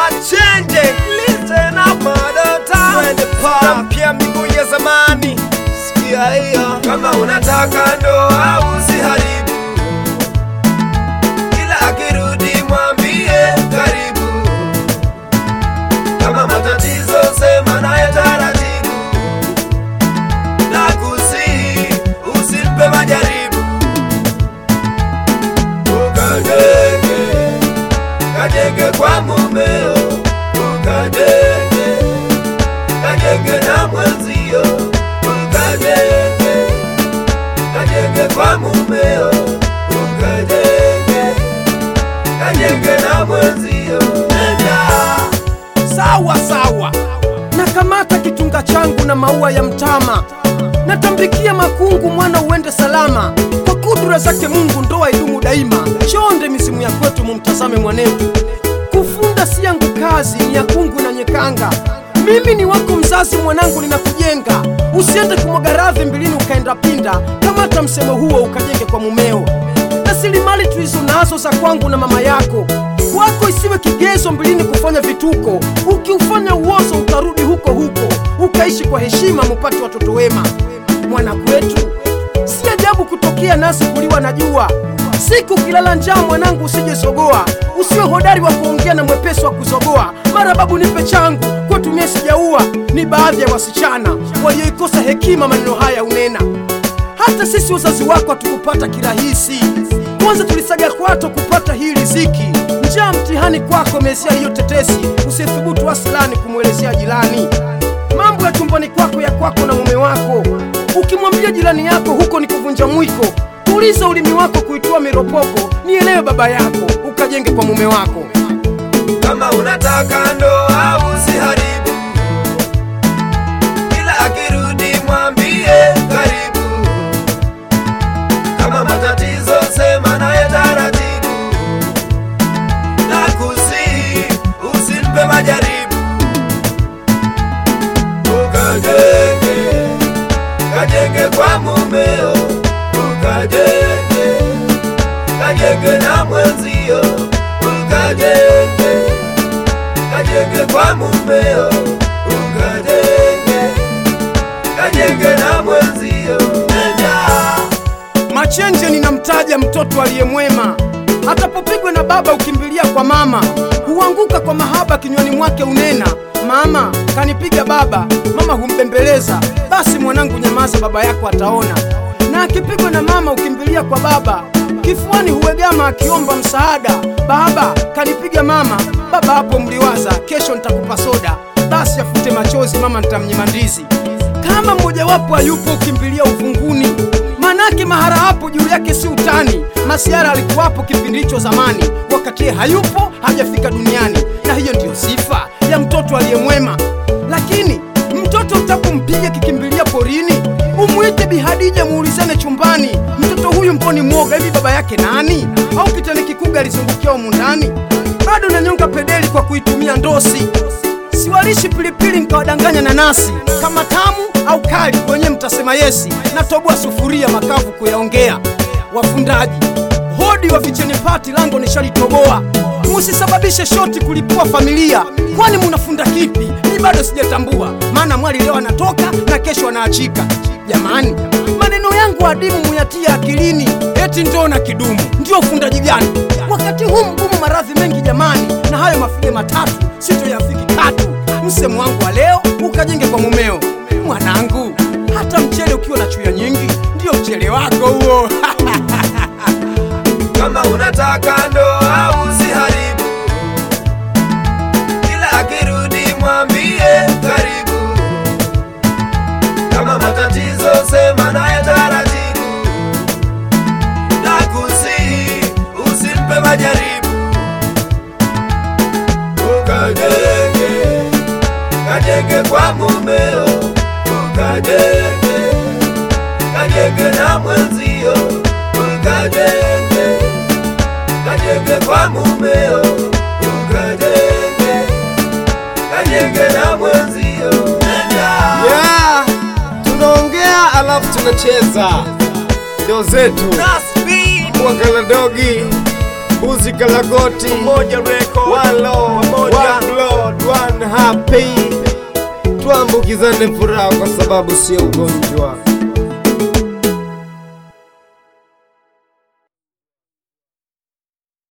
Machenje, listen up madota, twende pa pia miguu ya zamani. Sikia hiyo, kama unataka ndoa usiharibu, ila akirudi mwambie karibu. Kama matatizo sema naye taratibu, na kusihi usimpe majaribu. Ukajenge, kajenge kwa mumeo, ukajenge, kajenge na mwenzio, ukajenge, kajenge kwa mumeo, ukajenge, kajenge na mwenzio. Nenda. sawa sawa nakamata kitunga changu na maua ya mtama natambikia makungu mwana uende salama kwa kudura zake mungu ndoa idumu daima chonde misimu ya kwetu mumtazame mwanetu kufunda si yangu kazi ni ya kungu na nyekanga mimi ni wako mzazi mwanangu ninakujenga usiende kumwaga radhi mbilini ukaenda pinda kamata msemo huo ukajenge kwa mumeo rasilimali tulizo nazo za kwangu na mama yako kwako isiwe kigezo mbilini kufanya vituko ukiufanya uozo utarudi huko huko ukaishi kwa heshima mupate watoto wema mwana kwetu si ajabu kutokea nasi kuliwa na jua siku kilala njaa mwanangu usijesogoa usiwe hodari wa kuongea na mwepesi wa kuzogoa mara babu nipe changu kwetumie sijaua ni baadhi ya wasichana walioikosa hekima maneno haya unena hata sisi wazazi wako hatukupata kirahisi kwanza tulisaga kwato kupata hii riziki njaa mtihani kwako mesia hiyo tetesi usithubutu asilani kumwelezea jirani mambo ya chumbani kwako ya kwako na mume wako ukimwambia jirani yako huko ni kuvunja mwiko tuliza ulimi wako kuitoa miropoko nielewe baba yako ukajenge kwa mume wako kama unataka ndoa usiharibu, ila akirudi mwambie karibu. Kama matatizo sema naye taratibu, na kusihi usimpe majaribu. Ukajenge, kajenge kwa mumeo, ukajenge, kajenge na mwenzio, ukajenge kajenge kwa mumeo, ukajenge, kajenge na mwenzio. Nenda. Machenje ninamtaja mtoto aliyemwema, atapopigwa na baba ukimbilia kwa mama, huanguka kwa mahaba kinywani mwake unena, mama kanipiga baba, mama humbembeleza, basi mwanangu nyamaza, baba yako ataona. Na akipigwa na mama ukimbilia kwa baba, kifuani huegama akiomba msaada, baba kanipiga mama, baba hapo mliwaza, kesho nitakupa soda, basi afute machozi, mama nitamnyima ndizi. Kama mmojawapo hayupo ukimbilia uvunguni, manake mahara hapo juu yake si utani. Masiara alikuwapo kipindi hicho zamani, wakati yeye hayupo hajafika duniani, na hiyo ndiyo sifa ya mtoto aliyemwema. Lakini mtoto utapompiga kikimbilia porini, umwite Bihadija muulizane chumbani, mtoto huyu mboni mwoga, hivi baba yake nani? Au kitani kikuga alizungukia humu ndani? Bado nanyonga pedeli kwa kuitumia ndosi siwalishi pilipili nikawadanganya nanasi kama tamu au kali kwenye mtasema yesi natoboa sufuria makavu kuyaongea wafundaji hodi wa vicheni pati lango nishalitoboa musisababishe shoti kulipua familia kwani munafunda kipi mi bado sijatambua maana mwali leo anatoka na kesho anaachika jamani maneno yangu adimu muyatia akilini eti ndoo na kidumu ndio ufundaji gani wakati huu mgumu maradhi mengi jamani na hayo mafile matatu sitoyafiki tatu msemo wangu wa leo ukajenge kwa mumeo mwanangu hata mchele ukiwa na chuya nyingi ndio mchele wako huo kama unataka ndoa usiharibu, ila akirudi mwambie karibu. Kama matatizo sema naye taratibu, na kusihi usimpe majaribu. Ukajenge, kajenge kwa mumeo, ukajenge, kajenge na mwenzio, ukajenge kajenge kwa mumeo, ukajenge, kajenge na mwenzio. Nenda. Yeah, tunaongea alafu tunacheza, ndio zetu. Nasbi, Mwangala dogi, mbuzi kalagoti, Moja record, walo, Moja. one happy, tuambukizane furaha kwa sababu sio ugonjwa.